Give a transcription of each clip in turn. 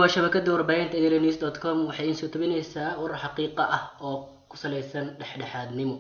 waa shabakada warbaahinta daily dot com waxay iin soo tabinaysaa warar xaqiiqa ah oo ku saleysan dhexdhexaadnimo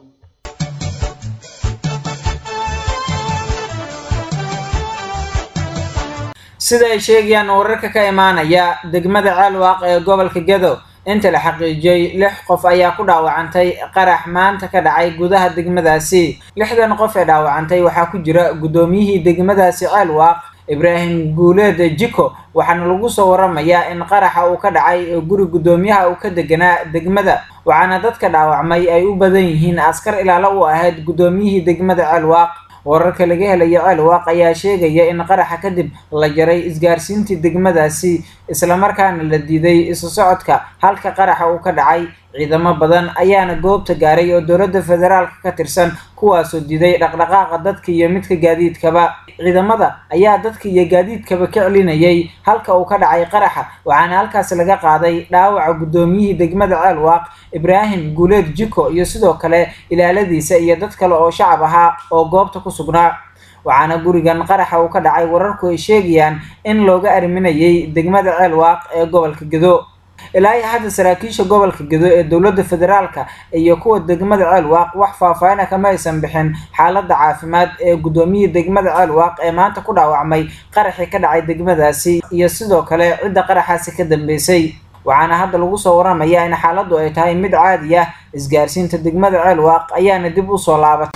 sida ay sheegayaan wararka ka imaanaya degmada caalwaaq ee gobolka gedo inta la xaqiijiyey lix qof ayaa ku dhaawacantay qarax maanta ka dhacay gudaha degmadaasi lixdan qof ee dhaawacantay waxaa ku jira guddoomiyihii degmadaasi caalwaaq ibraahim guuleed jiko waxaana lagu soo waramayaa in qaraxa uu ka dhacay guri guddoomiyaha uu ka deganaa degmada waxaana dadka dhaawacmay ay u badan yihiin askar ilaalo u ahayd guddoomiyihii degmada caalwaaq wararka laga helayo ceelwaaq ayaa sheegaya in qaraxa kadib la jaray isgaarsiintii degmadaasi islamarkaana la diiday isu socodka halka qaraxa uu ka dhacay ciidamo badan ayaana goobta gaaray oo dowladda federaalka ka tirsan kuwaasoo diiday dhaqdhaqaaqa dadka iyo midka gaadiidkaba ciidamada ayaa dadka iyo gaadiidkaba ka celinayay halka uu ka dhacay qaraxa waxaana halkaas laga qaaday dhaawaca guddoomiyihii degmada ceelwaaq ibraahim guuleed jiko iyo sidoo kale ilaaladiisa iyo dad kale oo shacab ahaa oo goobta ku sugnaa waxaana gurigan qaraxa uu ka dhacay wararku ay sheegayaan in looga arriminayay degmada ceelwaaq ee gobolka gedo ilaa iyo hadda saraakiisha gobolka gedo ee dowladda federaalka iyo kuwa degmada ceelwaaq wax faahfaahina kama aysan bixin xaaladda caafimaad ee guddoomiyihii degmada ceelwaaq ee maanta ku dhaawacmay qaraxii ka dhacay degmadaasi iyo sidoo kale cidda qaraxaasi ka dambeysay waxaana hadda lagu soo waramayaa in xaaladdu ay tahay mid caadi ah isgaarsiinta degmada ceelwaaq ayaana dib u soo laabatay